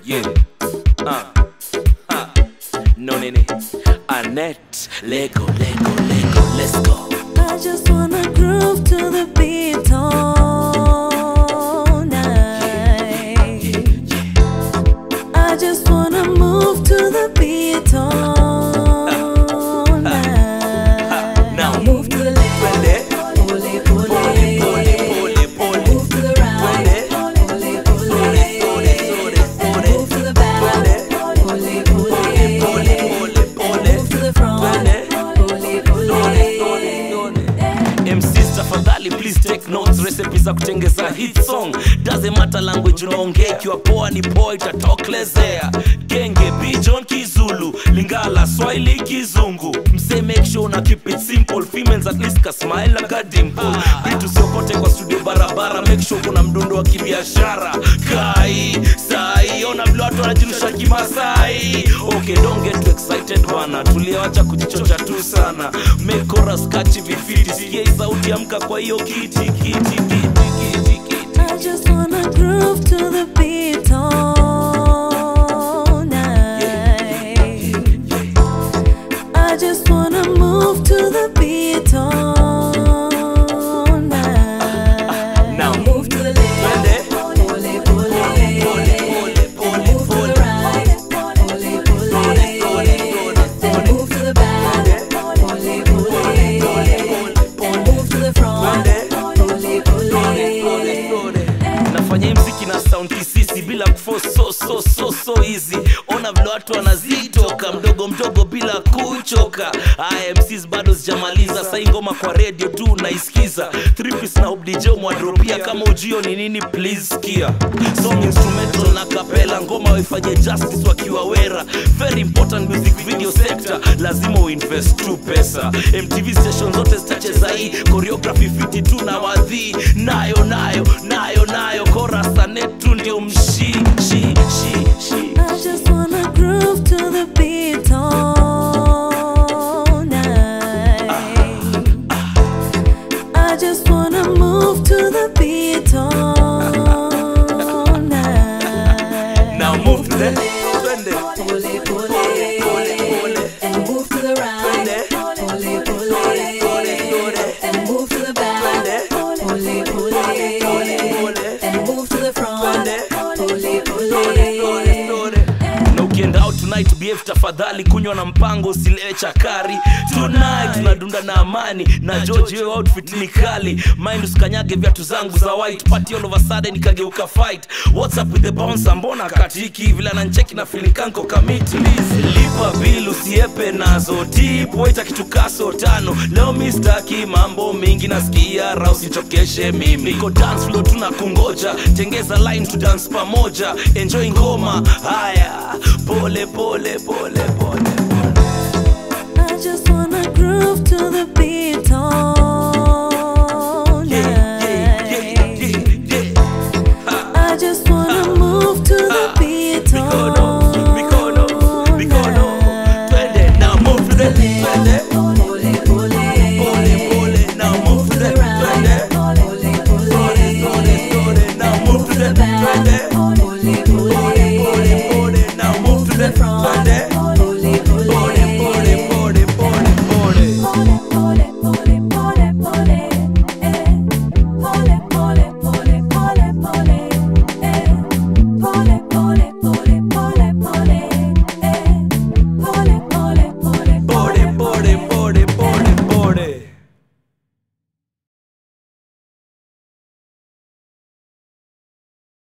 Yeah. Uh. Uh. No nene. Annette. Lego, Lego, Lego. Let's go. I just wanna groove to the beat all night. I just wanna move to the beat all night. Now move to the left, Twende. pull it, pull Pole, it, pole, pole, pole. move to the right, Twende. pull it, pull it, Sore, sore, sore, and sore. move to the back, Twende. pull it, pull it, Pole, pole, pole, pole. move to the front, Twende. pull it, pull Sore, it. sore, sore. MCs tafadhali please take notes recipe za kutengeza hit song doesn't matter language unaongea ikiwa poa ni poa itatoklezea genge bijon kizulu lingala swahili kizungu mse make sure una keep it simple females at least ka smile na ka dimple vitu siokote kwa studio barabara make sure kuna mdundo wa kibiashara kai sai ona vile watu wanajirusha kimasai okay don't get too excited bana tuliawacha kujichocha tu sana make chorus catchy vifiti sikia hii sauti amka kwa hiyo kiti kiti kiti kiti kiti I just wanna groove to the beat all night. I just wanna move to the beat all night. Now. move to the Twende. left, pull it, pull it, Pole, pole, and move to pole. the right, pull it, pull Sore, it, sore, sore, then sore. move to the back, pull it, pull it, and move to the front, Twende. pull it, pull it. nafanya hii mziki na sound kisisi bila kuforce so so so so easy ona vile watu wanazitoka mdogo mdogo bila kuchoka aya MCs bado sijamaliza sai ngoma kwa radio tu naisikiza three piece na obdj mwadropia kama ujio ni nini please sikia song instrumental na kapela ngoma waifanye justice wakiwa wera very important music video sector lazima uinvest tu pesa mtv station zote zitacheza hii choreography fiti tu na wadhii nayo nayo nayo nayo korasanetu ndio mshi shi shi shi I just wanna groove to the beat all night. I just wanna move to the beat all night. now move to the twende Pull it, pull Pole, it, pole, pole. and move to the right. Twende. Pull it, pull Sore, it, sore, sore. and move to the back. Twende. Pull it, pull Pole, it, pole. and move to the front. Twende. Pull it, pull Sore, it. sore, sore. na ukienda out tonight behave tafadhali kunywa na mpango usilewe chakari tonight tunadunda na amani na george hiyo outfit ni kali mind usikanyage viatu zangu za white party all of a sudden ikageuka fight what's up with the bouncer mbona katiki vile anancheki na feeling kanko kamiti lipa bill usiepe nazo tip waita kitu kaso tano leo mistaki mambo mingi nasikia ra usichokeshe mimi niko dance floor tuna kungoja tengeza line to dance pamoja enjoy ngoma haya pole pole pole pole I just wanna groove to the beat